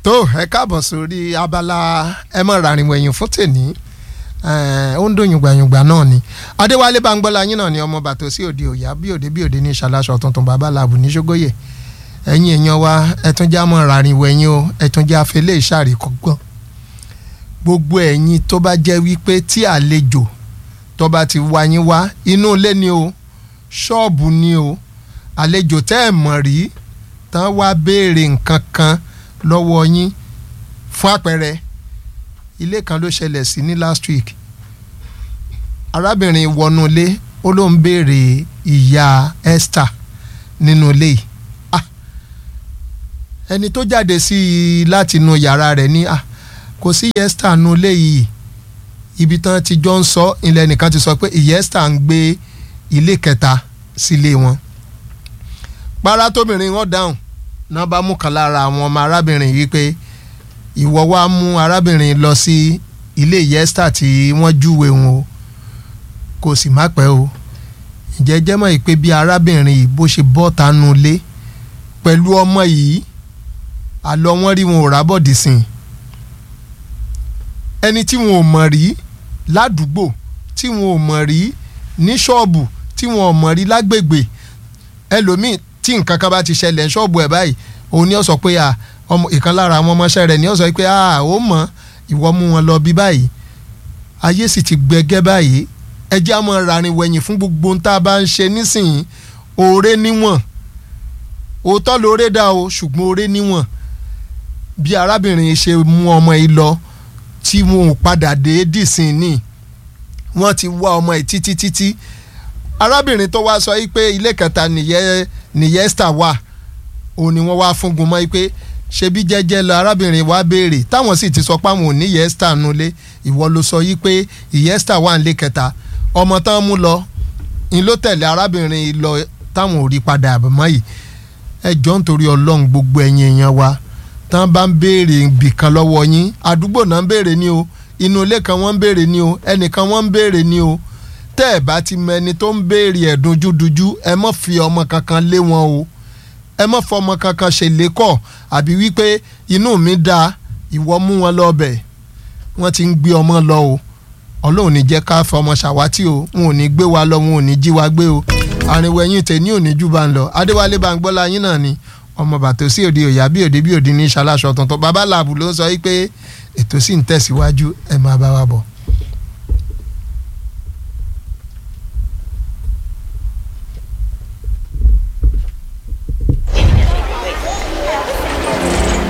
tó ẹ káàbọ̀ sórí abala ẹ mọ̀ ràrìn wẹ̀yìn fún tèní ó ń dùn yùngbàyùngbà náà ni adéwálé bangbọ́lá yín náà ni ọmọ bàtò sí òde òyà bí òde bí òde ní ìṣàlàṣọ tuntun bàbá làbù ní ṣógóyè ẹ̀yin èèyàn wa ẹ̀túnjá mọ̀ ràrìn wẹ̀yìn o ẹ̀túnjá fẹlẹ́ ìṣàríkọ́gbọ́n gbogbo ẹ̀yin tó bá jẹ́ wípé tí àlejò tó bá ti wá yín wá inú ilé ni o ṣọ́ọ̀bù ni o àlejò tẹ́ ẹ̀ mọ̀ rí tán wá béèrè nǹkan kan lọ́wọ́ yín fún àpẹẹrẹ ilé kan ló ṣẹlẹ̀ sí ní last week arábìnrin wọnú ilé ó ló ń béèrè ìyá Esther nínú ilé yìí ah ẹni tó jáde sí i láti inú yàrá rẹ̀ ní ah kò sí ìyá Esther nínú ilé yìí ibi tán ti jọ ń sọ ilẹ̀ nìkan ti sọ pé ìyá Esther ń gbé ilé kẹta sílé wọn para tóbìnrin wọn dáhùn náà bá mú kan lára àwọn ọmọ arábìnrin yìí pé ìwọ wá mú arábìnrin lọ sí ilé yẹ́stà tí wọ́n júwe wọn o kò sì má pẹ́ o ǹjẹ́ jẹ́ mọ̀ pé bí arábìnrin yìí bó ṣe bọ́ tánú lé pẹ̀lú ọmọ yìí àlọ́ wọn rí wọn ò rábọ̀dì sìn ẹni tí wọn ò mọ̀ rí ládùúgbò tí wọn ò mọ̀ rí ní ṣọ́ọ̀bù tí wọn ò mọ̀ rí lágbègbè ẹlòmíì tí nǹkan kan bá ti ṣẹlẹ̀ ṣọ́ọ̀bù ẹ̀ báyìí òun ni ó sọ pé ọmọ ìkan lára àwọn ọmọọṣẹ́ rẹ̀ ni ó sọ pé ó mọ̀ ìwọ mú wọn lọ bí báyìí ayé sì ti gbẹgẹ́ báyìí ẹ jẹ́ àmọ́ rarin wẹ̀yìn fún gbogbo ohun tá a bá ń ṣe nísìnyí oore níwọ̀n òótọ́ lóore dá o ṣùgbọ́n oore níwọ̀n bí arábìnrin ṣe mú ọmọ yìí lọ tí wọn ò padà dé dìsín ní wọ́n ti wá ọmọ yìí títí títí arábìnrin tó wá sọ yìí pé ilé kẹta nìyẹn nìyẹn Esther wà òun ni wọ́n wá fúngun mọ́ pé ṣebí jẹ́jẹ́ lọ arábìnrin wa béèrè táwọn sì ti sọ pé àwọn ò ní ìyá Esther nulẹ̀ ìwọ ló sọ yìí pé ìyá Esther wà nílé kẹta ọmọ tán mú lọ ń ló tẹ̀lé arábìnrin lọ táwọn ò rí padà mọ́ yìí ẹ jọ nítorí ọlọ́run gbogbo ẹ̀yin èèyàn wa tán bá ń béèrè ibìkan lọ́wọ́ yín àdúgbò náà ń béèrè ní o inú ilé kan wọ́n ń béèrè ní o ẹnìkan wọ́n ń béèrè ní o tẹ́ ẹ̀ bá ti mọ ẹni tó ń béèrè ẹ̀ dunjúdunjú ẹ mọ̀ fi ọmọ kankan lé wọn o ẹ mọ̀ fọmọ kankan ṣe lékọ̀ àbí wípé inú mi dáa ìwọ mú wọn lọ bẹ̀ wọ́n ti ń gbé ọmọ lọ o ọlọ́run ní jẹ́ ká fọmọ ṣàwátì o wọn ò ní gbé wa lọ wọn ò ní jí wa gbé o àrìnwó ẹ̀yìn tèmi ò ní jù bá ń lọ adéwálé Báńgbọ́lá yín náà ni ọmọ bàtò sí òde òyà bí òde bí òde ní ìṣàlàṣọ tuntun bàbá làbù ló ń sọ wípé ètò sì ń tẹ̀síwájú ẹ̀ máa bá wa bọ̀.